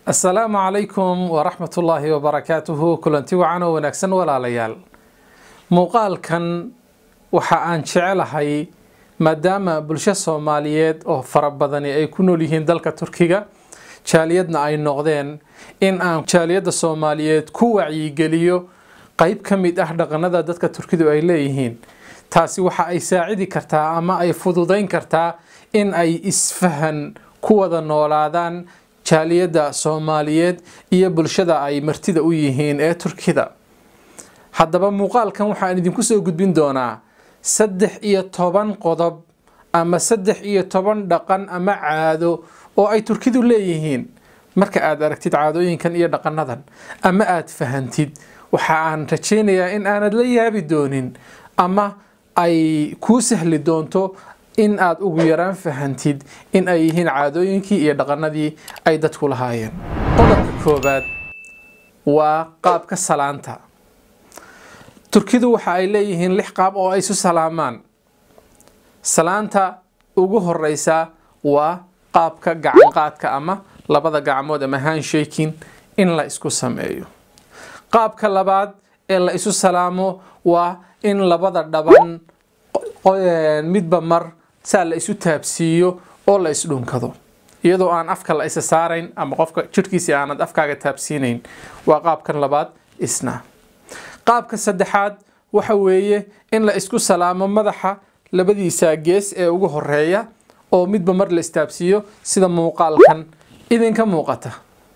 asalaamu calaykum waraxmat ullaahi wabarakaatuhu kulanti wacan oo wanaagsan walaalayaal muuqaalkan waxa aan jecelahay maadaama bulsho soomaaliyeed oo fara badani ay ku nool yihiin dalka turkiga jaaliyadna ay noqdeen in aan jaaliyadda soomaaliyeed ku wacyigeliyo qeyb ka mid ah dhaqanada dadka turkidu ay leeyihiin taasi waxa ay saacidi kartaa ama ay fududayn kartaa in ay isfahan ku wada noolaadaan jaaliyadda soomaaliyeed iyo bulshada ay martida u yihiin ee turkida haddaba muuqaalkan waxaan idinku soo gudbin doonaa saddex iyo toban qodob ama saddex iyo toban dhaqan ama caado oo ay turkidu leeyihiin marka aad aragtid caadooyinkan iyo dhaqanadan ama aad fahantid waxa aan rajaynayaa in aanad la yaabi doonin ama ay kuu sahli doonto in aad ugu yaraan fahantid in ay yihiin caadooyinkii iyo dhaqanadii ay dadku lahaayeen qodobka koobaad waa qaabka salaanta turkidu waxa ay leeyihiin lix qaab oo ay isu salaamaan salaanta ugu horeysa waa qaabka gacanqaadka ama labada gacmood ama hanshaking in la isku sameeyo qaabka labaad ee la isu salaamo waa in labada dhaban midba mar saa la isu taabsiiyo oo la isdhunkado iyadoo aan afka la isa saarayn ama qofka jidhkiisi aanad afkaaga taabsiinayn waa qaabkan labaad isna qaabka saddexaad waxa weeye in la isku salaamo madaxa labadiisa gees ee ugu horeeya oo midba mar la istaabsiiyo sida muuqaalkan idinka muuqata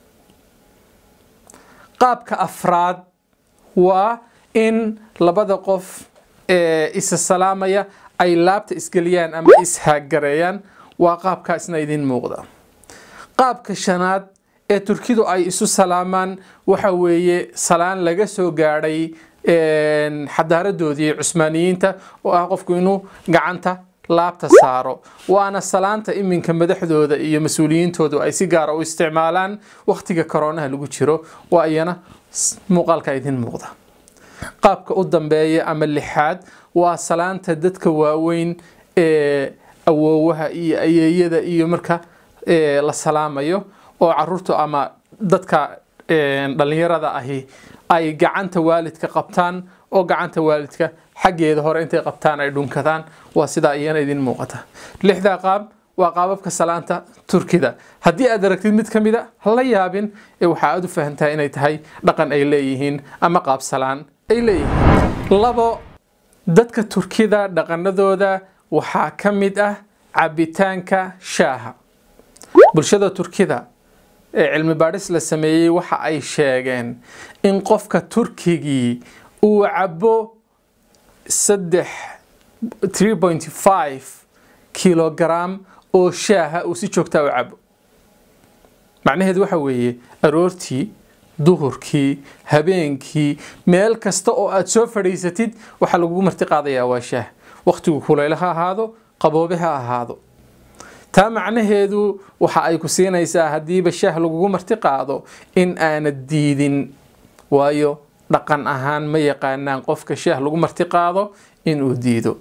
qaabka afraad waa in labada qof ee isa salaamaya ay laabta isgeliyaan ama ishaaggareeyaan waa qaabkaa isna idin muuqda qaabka shanaad ee turkidu ay isu salaamaan waxa weeye salaan laga soo gaadhay xadaaradoodii cusmaaniyiinta oo ah qofku inuu gacanta laabta saaro waana salaanta iminka madaxdooda iyo mas-uuliyiintoodu ay si gaara u isticmaalaan wakhtiga koroonaha lagu jiro waa iyana muuqaalka idin muuqda qaabka u dambeeya ama lixaad waa salaanta dadka waaweyn ee awoowaha iyo ayeeyada iyo marka la salaamayo oo caruurtu ama dadka dhallinyarada ahi ay gacanta waalidka qabtaan oo gacanta waalidka xaggeeda hore intay qabtaan ay dhunkadaan waa sidaa iyana idin muuqata lixdaa qaab waa qaababka salaanta turkida haddii aad aragtid mid ka mid a hala yaabin ee waxa aad u fahantaa inay tahay dhaqan ay leeyihiin ama qaab salaan ay leeyihiin labo dadka turkida dhaqanadooda waxaa ka mid ah cabitaanka shaaha bulshada turkida ee cilmi baadhis la sameeyey waxa ay sheegeen in qofka turkigii uu cabo saddex three point five kilogram oo shaaha uu si joogtaa u cabo macnaheedu waxa weeye aroortii duhurkii habeenkii meel kasta oo aad soo fadhiisatid waxaa lagugu marti qaadayaa waa shaah wakhtigu kulayl ha ahaado qaboobe ha ahaado taa macnaheedu waxa ay ku siinaysaa haddiiba shaah lagugu marti qaado in aanad diidin waayo dhaqan ahaan ma yaqaanaan qofka shaah lagu marti qaado inuu diido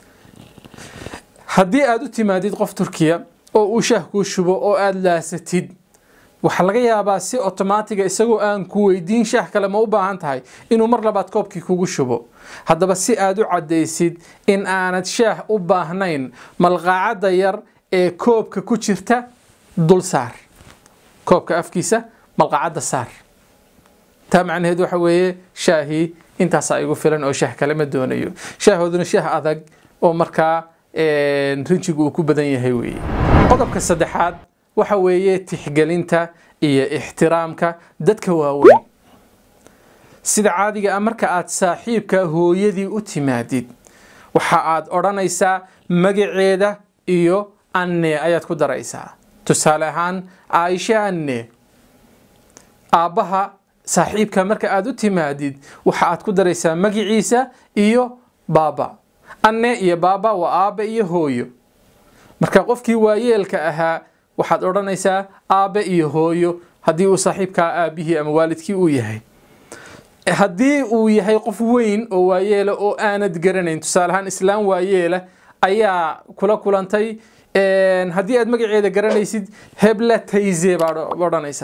haddii aada u timaadid qof turkiya oo uu shaah kuu shubo oo aada laasatid waxaa laga yaabaa si otomaatiga isagoo aan ku weydiin shaah kale ma u baahan tahay inuu mar labaad koobkii kugu shubo haddaba si aad u caddaysid in aanad shaah u baahnayn malqaacadda yar ee koobka ku jirta dul saar koobka afkiisa malqaacadda saar taa macnaheed waxa weeye shaahii intaasaa igu filan oo shaah kale ma doonayo shaahooduna shaah adag oo markaa rinjigu uu ku badan yahay weeye qodobka saddexaad waxa weeye tixgelinta iyo ixtiraamka dadka waaweyn sida caadiga ah marka aad saaxiibka hooyadii u timaadid waxa aad odhanaysaa magaceeda iyo anne ayaad ku daraysaa tusaale ahaan caaisha anne aabbaha saaxiibka marka aad u timaadid waxa aad ku daraysaa magiciisa iyo baaba anne iyo baaba waa aabbe iyo hooyo marka qofkii waayeelka ahaa waxaad odhanaysaa aabbe iyo hooyo haddii uu saaxiibkaa aabbihii ama waalidkii uu yahay haddii uu yahay qof weyn oo waayeela oo aanad garanayn tusaale ahaan islaam waayeela ayaa kula kulantay haddii aad magaceeda garanaysid hebla tayze baad odhanaysaa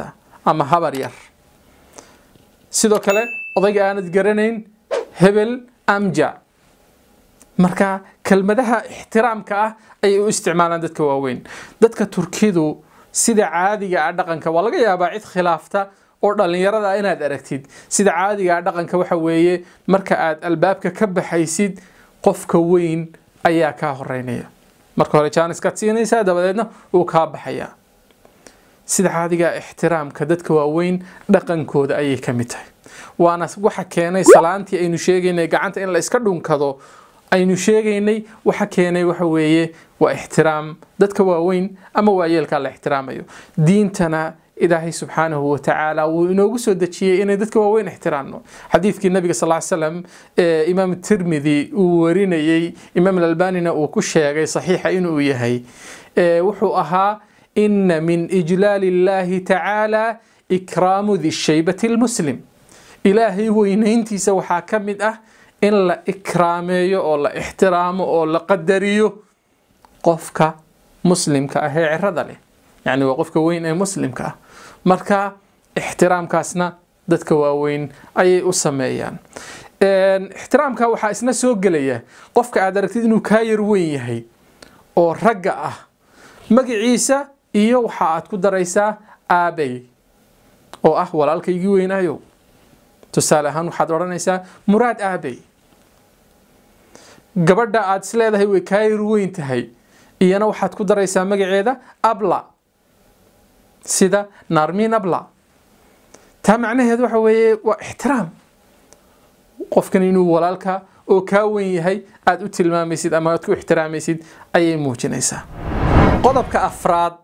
ama habar yar sidoo kale odayga aanad garanayn hebel amja marka kelmadaha ixtiraamka ah ayay u isticmaalaan dadka waaweyn dadka turkidu sida caadiga ah dhaqanka waa laga yaabaa cid khilaafta oo dhallinyarada ah inaad aragtid sida caadiga ah dhaqanka waxa weeye marka aad albaabka ka baxaysid qofka weyn ayaa kaa horeynaya marka hore jaaniskaad siinaysaa dabadeedna wuu kaa baxayaa sida caadiga ixtiraamka dadka waaweyn dhaqankooda ayay ka mid tahay waana waxa keenay salaantii aynu sheegaynay gacanta in la iska dhunkado aynu sheegaynay waxa keenay waxa weeye waa ixtiraam dadka waaweyn ama waayeelkaa la ixtiraamayo diintana ilaahay subxaanahu watacaala wuu inoogu soo dejiyey inay dadka waaweyn ixtiraamno xadiidkii nabiga sal slam ee imaam tirmidi uu warinayey imaam alalbanina uu ku sheegay saxiixa inuu yahay wuxuu ahaa ina min ijlaali illahi tacaala ikraamu di shaybati lmuslim ilaahay weynayntiisa waxaa ka mid ah in la ikraameeyo oo la ixtiraamo oo la qadariyo qofka muslimka ah ee cirada leh yacni waa qofka weyn ee muslimka ah marka ixtiraamkaasna dadka waaweyn ayay u sameeyaan ixtiraamka waxaa isna soo gelaya qofka aad aragtid inuu kaa yar weyn yahay oo ragga ah magaciisa iyo waxa aad ku daraysaa aabey oo ah walaalkaygii weynaayo tusaale ahaan waxaad odhanaysaa muraad aabey gabadha aad is leedahay way kaa yar weyn tahay iyana waxaad ku daraysaa magaceeda abla sida naarmiin abla taa macnaheedu waxa weeye waa ixtiraam qofkan inuu walaalka oo kaa weyn yahay aada u tilmaamaysid ama aad ku ixtiraamaysid ayay muujinaysaa qodobka afraad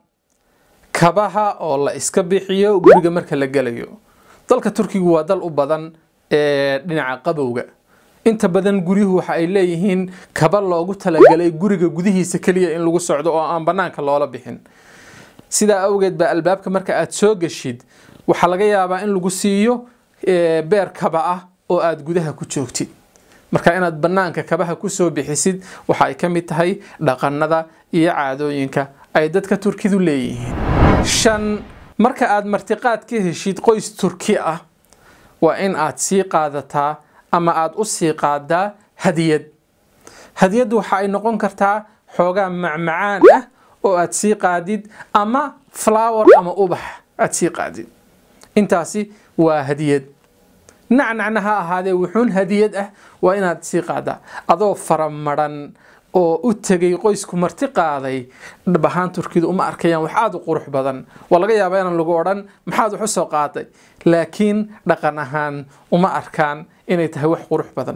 kabaha oo la iska bixiyo guriga marka la gelayo dalka turkigu waa dal u badan ee dhinaca qabowga inta badan guryuhu waxa ay leeyihiin kaba loogu talagalay guriga gudihiisa keliya in lagu socdo oo aan bannaanka loola bixin sidaa awgeed baa albaabka marka aad soo geshid waxaa laga yaabaa in lagu siiyo beer kaba ah oo aad gudaha ku joogtid marka inaad bannaanka kabaha kusoo bixisid waxa ay ka mid tahay dhaqannada iyo caadooyinka ay dadka turkidu leeyihiin shan marka aad martiqaad ka heshid qoys turki ah waa in aad sii qaadataa ama aad u sii qaadaa hadiyad hadiyaddu waxa ay noqon kartaa xoogaa macmacaan ah oo aad sii qaadid ama flower ama ubax aad sii qaadid intaasi waa hadiyad nacnacna ha ahaadee wuxuun hadiyad ah waa inaad sii qaadaa adoo faramaran oo u tegay qoysku marti qaaday dhab ahaan turkidu uma arkayaan wax aada u qurux badan waa laga yaabaa inaan lagu odhan maxaad wax u soo qaaday laakiin dhaqan ahaan uma arkaan inay tahay wax qurux badan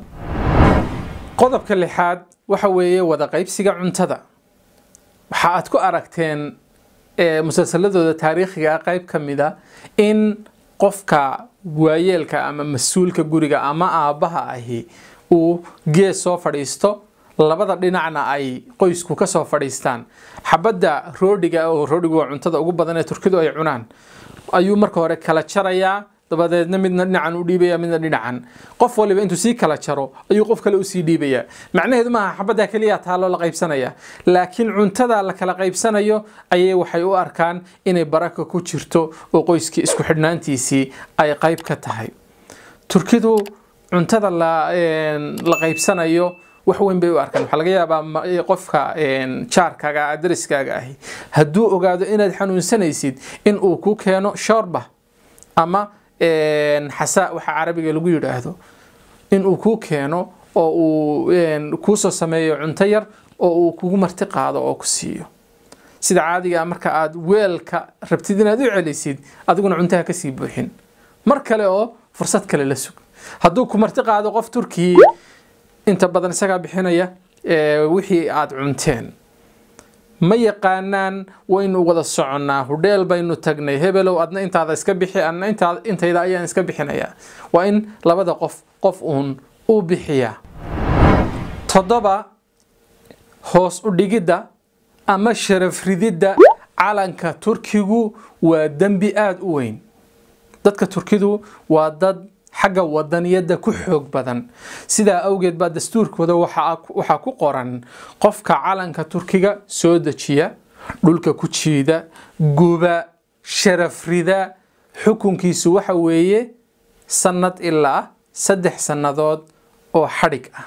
qodobka lixaad waxa weeye wada qaybsiga cuntada waxa aad ku aragteen musalsaladooda taariikhiga qayb ka mida in qofka waayeelka ama mas-uulka guriga ama aabbaha ahi uu gees soo fadhiisto labada dhinacna ay qoysku ka soo fadhiistaan xabadda roodhiga oo roodhigu waa cuntada ugu badan ee turkidu ay cunaan ayuu marka hore kala jarayaa dabadeedna midna dhinacan u dhiibaya midna dhinacan qof waliba intuu sii kala jaro ayuu qof kale usii dhiibaya macnaheedu maaha xabadda keliya taaloo la qaybsanaya laakiin cuntada la kala qaybsanayo ayay waxay u arkaan inay baraka ku jirto oo qoyskii isku xidhnaantiisii ay qayb ka tahay turkidu cuntada la qaybsanayo wax weyn bay u arkaan waxaa laga yaabaa qofka jaarkaaga dariskaaga ahi hadduu ogaado inaad xanuunsanaysid in uu ku keeno shoorba ama xasa waxa carabiga lagu yidhaahdo in uu kuu keeno oo uu kuusoo sameeyo cunto yar oo uu kugu marti qaado oo ku siiyo sida caadiga marka aad weelka rabtid inaad u celisid adiguna cuntaha kasii buuxin mar kale oo fursad kale la sug hadduu ku marti qaado qof turkii inta badan isagaa bixinaya wixii aad cunteen ma yaqaanaan waynu wada soconnaa hudheel baynu tagnay hebelow adna intaada iska bixi adna intayda ayaan iska bixinayaa waa in labada qof qof uun u bixiyaa toddoba hoos u dhigidda ama sharaf rididda calanka turkigu waa dembi aada u weyn dadka turkidu waa dad xagga wadaniyadda ku xoog badan sidaa awgeed baa dastuurkooda waxaa ku qoran qofka calanka turkiga soo dejiya dhulka ku jiida guba sharaf rida xukunkiisu waxa weeye sannad ilaa saddex sannadood oo xadhig ah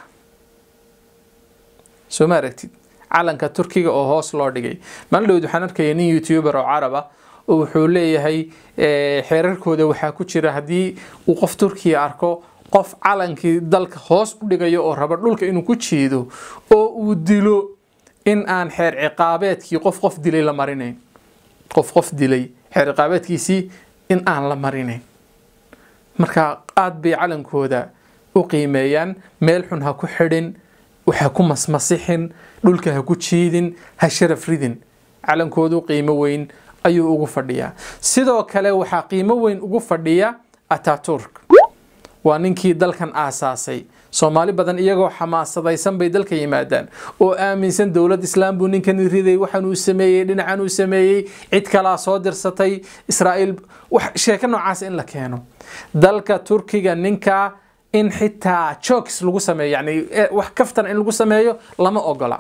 soo ma aragtid calanka turkiga oo hoos loo dhigay maalin dhowd waxaan arkaya nin youtuber oo carab ah oo wuxuu leeyahay xeerarkooda waxaa ku jira haddii uu qof turkiya arko qof calankii dalka hoos u dhigayo oo raba dhulka inuu ku jiido oo uu dilo in aan xeer ciqaabeedkii qof qof dilay la marinayn qof qof dilay xeer ciqaabeedkiisii in aan la marinayn marka aad bay calankooda u qiimeeyaan meel xun ha ku xidhin waxa ku masmasixin dhulka ha ku jiidin ha sharaf ridin calankoodu qiimo weyn ayuu ugu fadhiyaa sidoo kale waxaa qiimo weyn ugu fadhiya ataturk waa ninkii dalkan aasaasay soomaali badan iyagoo xamaasadaysan bay dalka yimaadaan oo aaminsan dowlad islaam buu ninkan riday waxaan uu sameeyey dhinacan uu sameeyey cid kalaa soo dirsatay israa'iil sheeko noocaas in la keeno dalka turkiga ninkaa in xitaa jokes lagu sameeyo yani wax kaftan in lagu sameeyo lama ogola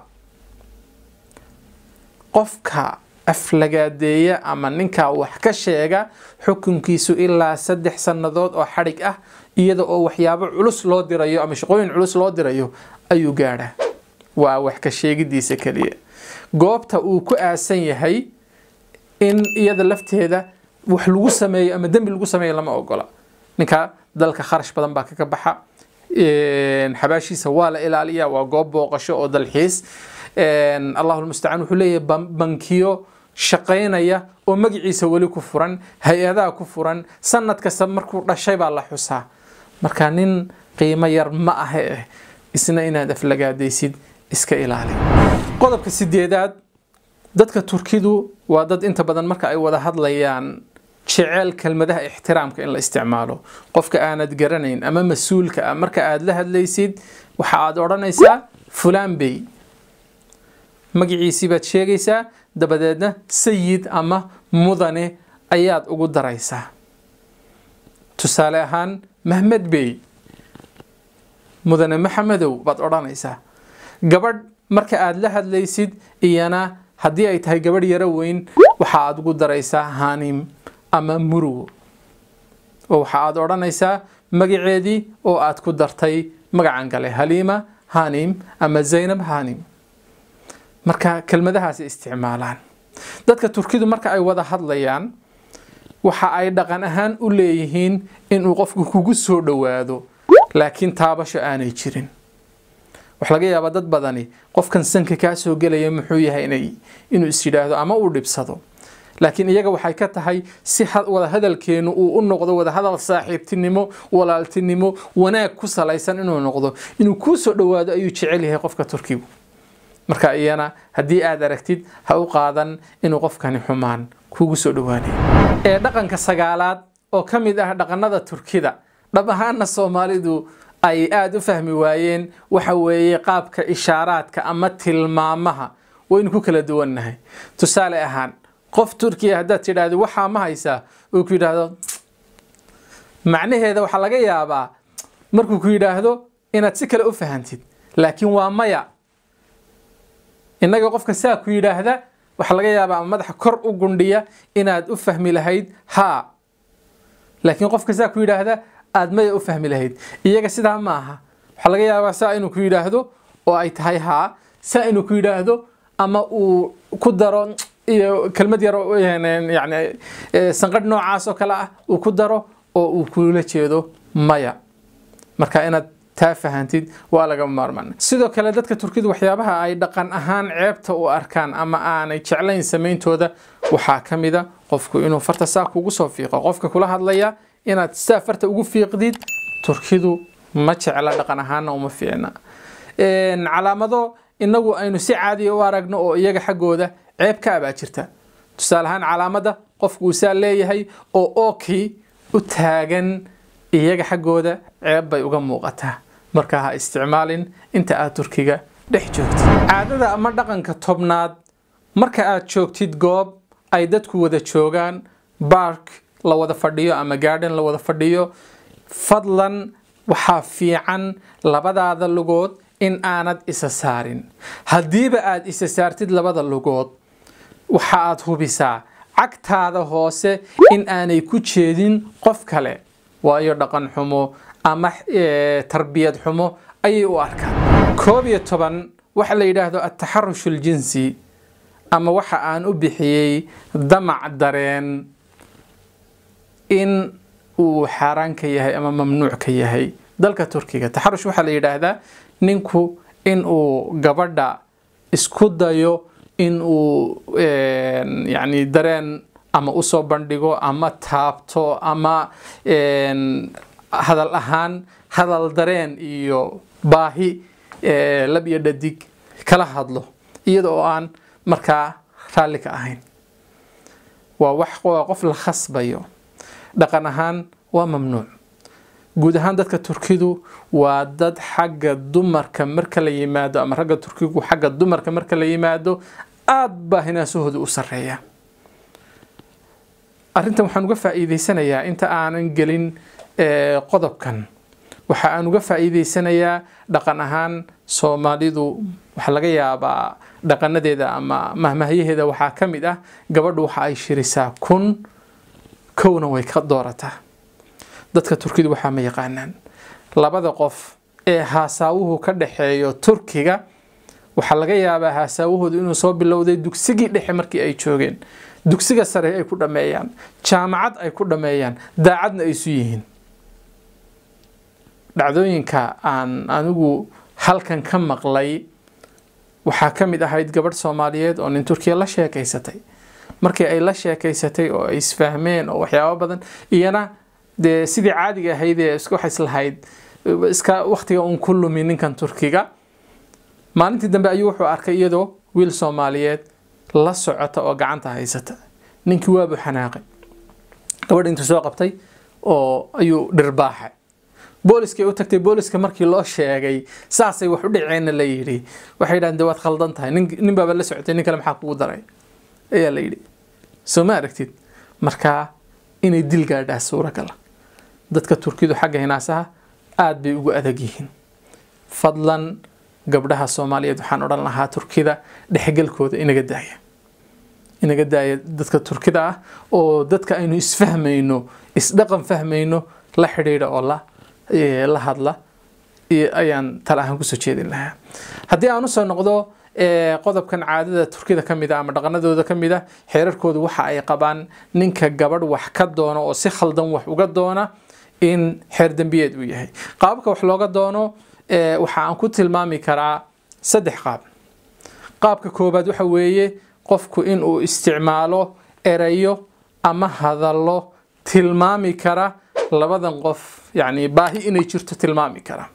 qofka aflagaadeeya ama ninkaa wax ka sheega xukunkiisu ilaa saddex sannadood oo xadhig ah iyada oo waxyaabo culus loo dirayo ama shaqooyin culus loo dirayo ayuu gaadhaa waa wax ka sheegidiisa keliya goobta uu ku aasan yahay in iyada lafteeda wax lagu sameeyo ama dembi lagu sameeyo lama ogola ninka dalka kharash badan baa kaga baxa xabaashiisa waa la ilaaliya waa goob booqasho oo dalxiis allahu lmustacaan wuxuu leeyahay bankiyo shaqaynaya oo magaciisa weli ku furan hay-adaha ku furan sanad kasta markuu dhashay baa la xusaa marka nin qiimo yar ma ahe eh isna inaad aflagaadaysid iska ilaali qodobka sideedaad dadka turkidu waa dad inta badan marka ay wada hadlayaan jeceel kelmadaha ixtiraamka in la isticmaalo qofka aanad garanayn ama mas-uulka ah marka aad la hadlaysid waxa aad odhanaysaa fulaan bey magaciisii baad sheegaysaa dabadeedna sayid ama mudane ayaad ugu daraysaa tusaale ahaan mahmed bey mudane maxamedow baad odhanaysaa gabadh marka aad la hadlaysid iyana haddii ay tahay gabadh yaro weyn waxa aad ugu daraysaa hanim ama murugo oo waxa aad odhanaysaa magaceedii oo aad ku dartay magacan kale haliima hanim ama zaynab hanim marka kelmadahaasi isticmaalaan dadka turkidu marka ay wada hadlayaan waxa ay dhaqan ahaan u leeyihiin inuu qofku kugu soo dhowaado laakiin taabasho aanay jirin wax laga yaabaa dad badani qofkan sanka kaa soo gelaya muxuu yahay inay inuu is yidhaahdo ama uu dhibsado laakiin iyaga waxay ka tahay si wada hadalkeenu uu u noqdo wada hadal saaxiibtinimo walaaltinimo wanaag ku salaysan inuu noqdo inuu kuu soo dhowaado ayuu jecel yahay qofka turkigu marka iyana haddii aad aragtid ha u qaadan inuu qofkani xumaan kugu soo dhowaanayo ee dhaqanka sagaalaad oo ka mid ah dhaqanada turkida dhab ahaana soomaalidu ay aada u fahmi waayeen waxa weeye qaabka ishaaraadka ama tilmaamaha waynu ku kala duwannahay tusaale ahaan qof turkiya haddaad tidhaahdo waxaa ma haysaa uu ku yidhaahdo macnaheeda waxaa laga yaabaa markuu ku yidhaahdo inaad si kale u fahantid laakiin waa maya innaga qofka saa ku yidhaahda waxaa laga yaabaa ama madaxa kor u gundhiya inaad u fahmi lahayd haa laakiin qofka saa ku yidhaahda aad maya u fahmi lahayd iyaga sidaa ma aha waxaa laga yaabaa saa inuu ku yidhaahdo oo ay tahay haa saa inuu ku yidhaahdo ama uu ku daro iyo kelmad yaro yani sanqadh noocaas oo kale ah uu ku daro oo uu kula jeedo maya marka inaad taa fahantid waa laga maarmaan sidoo kale dadka turkidu waxyaabaha ay dhaqan ahaan ceebta u arkaan ama aanay jeclayn samayntooda waxaa ka mida qofku inuu farta saa kugu soo fiiqo qofka kula hadlaya inaad saa farta ugu fiiqdid turkidu ma jecla dhaqan ahaana uma fiicna calaamado inagu aynu si caadiya u aragno oo iyaga xaggooda ceeb ka abaa jirta tusaale ahaan calaamadda qofku uu saa leeyahay oo ookii u taagan iyaga xaggooda ceeb bay uga muuqataa marka ha isticmaalin inta aad turkiga dhex joogtid caadada ama dhaqanka tobnaad marka aad joogtid goob ay dadku wada joogaan bark la wada fadhiyo ama gaadhan la wada fadhiyo fadlan waxaa fiican labadaada lugood in aanad isa saarin haddiiba aad isa saartid labada lugood waxa aad hubisaa cagtaada hoose in aanay ku jeedin qof kale waayo dhaqan xumo ama tarbiyad xumo ayay u arkaan koob iyo toban waxa la yidhaahdo ataxarush aljinsi ama waxa aan u bixiyey damac dareen in uu xaaraan ka yahay ama mamnuuc ka yahay dalka turkiga taxarush waxaa la yidhaahdaa ninku in uu gabadha isku dayo in uu yani dareen ama usoo bandhigo ama taabto ama hadal ahaan hadal dareen iyo baahi lab iyo dhadig kala hadlo iyada oo aan markaa raalli ka ahayn waa wax waa qof la khasbayo dhaqan ahaan waa mamnuuc guud ahaan dadka turkidu waa dad xagga dumarka marka la yimaado ama ragga turkigu xagga dumarka marka la yimaado aada baa hinaasahooda u sareeya arrintan waxaan uga faa'iideysanayaa inta aanan gelin qodobkan waxa aan uga faa'iideysanayaa dhaqan ahaan soomaalidu waxaa laga yaabaa dhaqanadeeda ama mahmahyaheeda waxaa ka mid ah gabadhu waxa ay shirisaa kun kowna way ka doorataa dadka turkidu waxaa ma yaqaanaan labada qof ee haasaawuhu ka dhaxeeyo turkiga waxaa laga yaabaa haasaawahoodu inuu soo bilowday dugsigii dhexe markii ay joogeen dugsiga sare ay ku dhammeeyaan jaamacad ay ku dhammeeyaan daacadna ay isu yihiin dhacdooyinka aan anigu halkan ka maqlay waxaa ka mid ahayd gabadh soomaaliyeed oo nin turkiya la sheekaysatay markii ay la sheekaysatay oo ay isfahmeen oo waxyaabo badan iyana dee sidii caadiga ahayd ee iska waxays lahayd iska waktiga uun ku lumi ninkan turkiga maalintii dambe ayuu wuxuu arkay iyadoo wiil soomaaliyeed la socota oo gacanta haysata ninkii waabuu xanaaqay gabadh intuu soo qabtay oo ayuu dhirbaaxay booliskay u tagtay booliska markii loo sheegay saasay wax u dhaceenna la yidhi waxay yidhahdeen de waad khaldan tahay nin baaba la socotay nin kale maxaa kugu daray ayaa la yidhi soo ma aragtid markaa inay dil gaadhaa suuragala dadka turkidu xagga hinaasaha aada bay ugu adag yihiin fadlan gabdhaha soomaaliyeed waxaan odhan lahaa turkida dhexgalkooda inaga daaya inaga daaya dadka turkida ah oo dadka aynu isfahmayno isdhaqan fahmayno la xidhiidha oo la la hadla ayaan tal ahaan kusoo jeedin lahaa haddii aan usoo noqdo qodobkan caadada turkida ka mid a ama dhaqanadooda ka mid a xeerarkoodu waxa ay qabaan ninka gabadh wax ka doona oo si khaldan wax uga doona in xeer dembiyeed uu yahay qaababka wax looga doono waxa aan ku tilmaami karaa saddex qaab qaabka koobaad waxa weeye qofku in uu isticmaalo erayo ama hadallo tilmaami kara labadan qof yani baahi inay jirto tilmaami kara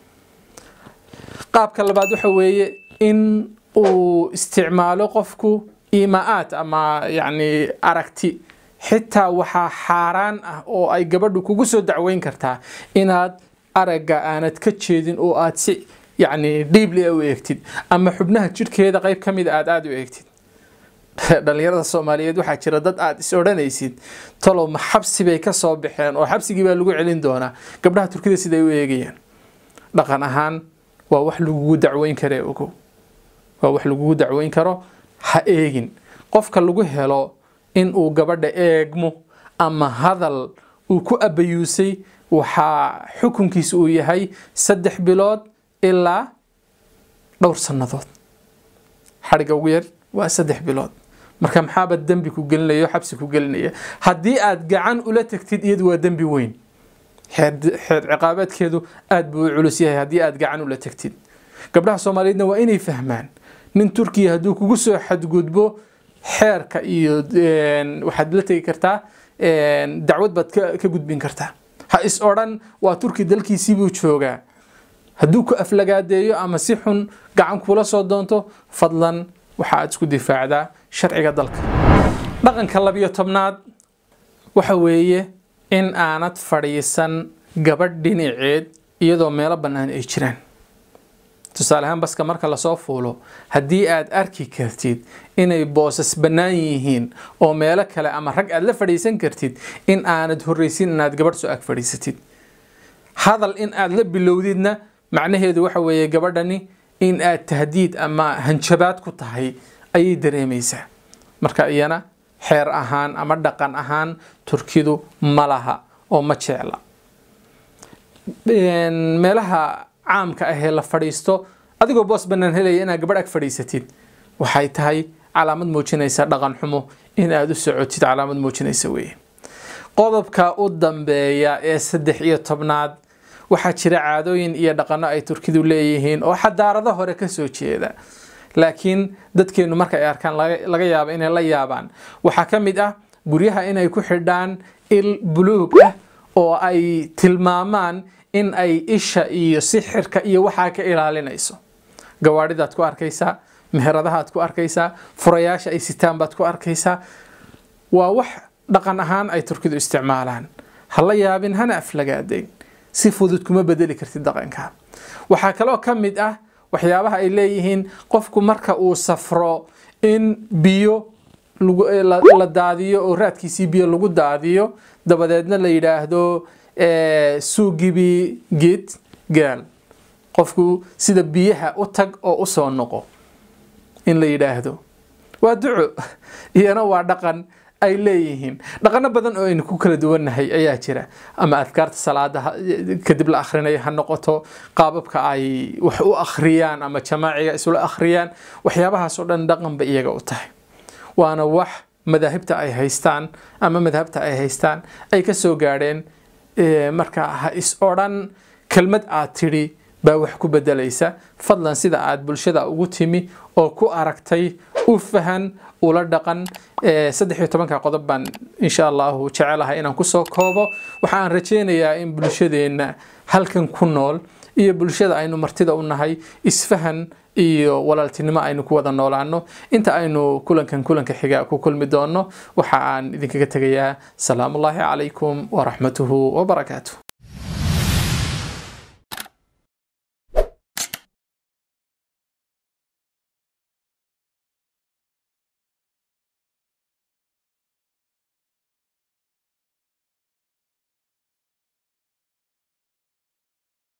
qaabka labaad waxa weeye in uu isticmaalo qofku imaa-aad ama yani aragti xitaa waxaa xaaraan ah oo ay gabadhu kugu soo dacweyn kartaa inaad aragga aanad ka jeedin oo aad si yani dhiibli u eegtid ama xubnaha jidhkeeda qayb ka mid aad aada u eegtid dhalinyarada soomaaliyeed waxaa jira dad aad is odhanaysid talow ma xabsi bay ka soo baxeen oo xabsigii baa lagu celin doonaa gabdhaha turkida siday u eegayaan dhaqan ahaan waa wax lagugu dacweyn karee ogow waa wax lagugu dacweyn karo ha eegin qofka lagu helo in uu gabadha eegmo ama hadal uu ku abayuusay waxaa xukunkiisa uu yahay saddex bilood ilaa dhowr sannadood xadhigga ugu yar waa saddex bilood marka maxaaba dembi ku gelinaya o xabsi ku gelinaya haddii aad gacan ula tagtid iyadu waa dembi weyn xeer ciqaabeedkeedu aada buu u culus yahay haddii aad gacan ula tagtid gabdhaha soomaaliyeedna waa inay fahmaan nin turkiya hadduu kugu soo xadgudbo xeerka iyo waxaad la tegi kartaa dacwad baad ka gudbin kartaa ha is odhan waa turki dalkiisiibuu joogaa hadduu ku aflagaadeeyo ama si xun gacan kuula soo doonto fadlan waxa aad isku difaacdaa sharciga dalka dhaqanka labiyo tobnaad waxa weeye in aanad fadhiisan gabadh dhinaceed iyadoo meelo bannaan ay jiraan tusaale ahaan baska marka lasoo fuulo haddii aad arki kartid inay boosas bannaan yihiin oo meelo kale ama rag aad la fadhiisan kartid in aanad horreysin inaad gabadh soo ag fadhiisatid hadal in aad la bilowdidna macnaheedu waxa weeye gabadhani in aad tahdiid ama hanjabaad ku tahay ayay dareemaysaa marka iyana xeer ahaan ama dhaqan ahaan turkidu ma laha oo ma jecla meelaha caamka ahee la fadhiisto adigoo boos bannaan helaya inaad gabadh ag fadhiisatid waxay tahay calaamad muujinaysa dhaqan xumo in aada u socotid calaamad muujinaysa weeye qodobka u dambeeya ee saddex iyo tobnaad waxaa jira caadooyin iyo dhaqano ay turkidu leeyihiin oo xadaarado hore kasoo jeeda laakiin dadkeenu marka ay arkaan laga yaabo inay la yaabaan waxaa ka mid ah guryaha inay ku xidhaan il buluug ah oo ay tilmaamaan in ay isha iyo sixirka iyo waxaa ka ilaalinayso gawaadhidaad ku arkaysaa meheradahaad ku arkaysaa furayaasha ay sitaan baad ku arkaysaa waa wax dhaqan ahaan ay turkidu isticmaalaan ha la yaabin hana aflagaadayn si fudud kuma bedeli kartid dhaqanka waxaa kaloo ka mid ah waxyaabaha ay leeyihiin qofku marka uu safro in biyo la daadiyo oo raadkiisii biyo lagu daadiyo dabadeedna la yidhaahdo suugibi geed gaal qofku sida biyaha u tag oo u soo noqo in la yidhaahdo waa duco iyana waa dhaqan ay leeyihiin dhaqano badan oo aynu ku kala duwannahay ayaa jira ama adkaarta salaada kadib la akhrinayo ha noqoto qaababka ay wax u akhriyaan ama jamaaciga isula akhriyaan waxyaabahaas oo dhan dhaqan ba iyaga u tahay waana wax madaahibta ay haystaan ama madhabta ay haystaan ay ka soo gaadheen marka ha is odhan kelmad aad tidhi baa wax ku bedelaysa fadlan sida aad bulshada ugu timi oo ku aragtay u fahan ula dhaqan saddex iyo tobanka qodob baan insha allahu jecelahay inaan kusoo koobo waxaan rajaynayaa in bulshadeenna halkan ku nool iyo bulshada aynu martida u nahay isfahan iyo walaaltinimo aynu ku wada noolaano inta aynu kulankan kulanka xiga ku kulmi doono waxa aan idinkaga tegayaa salaamullaahi calaykum waraxmatuhu wabarakaatuh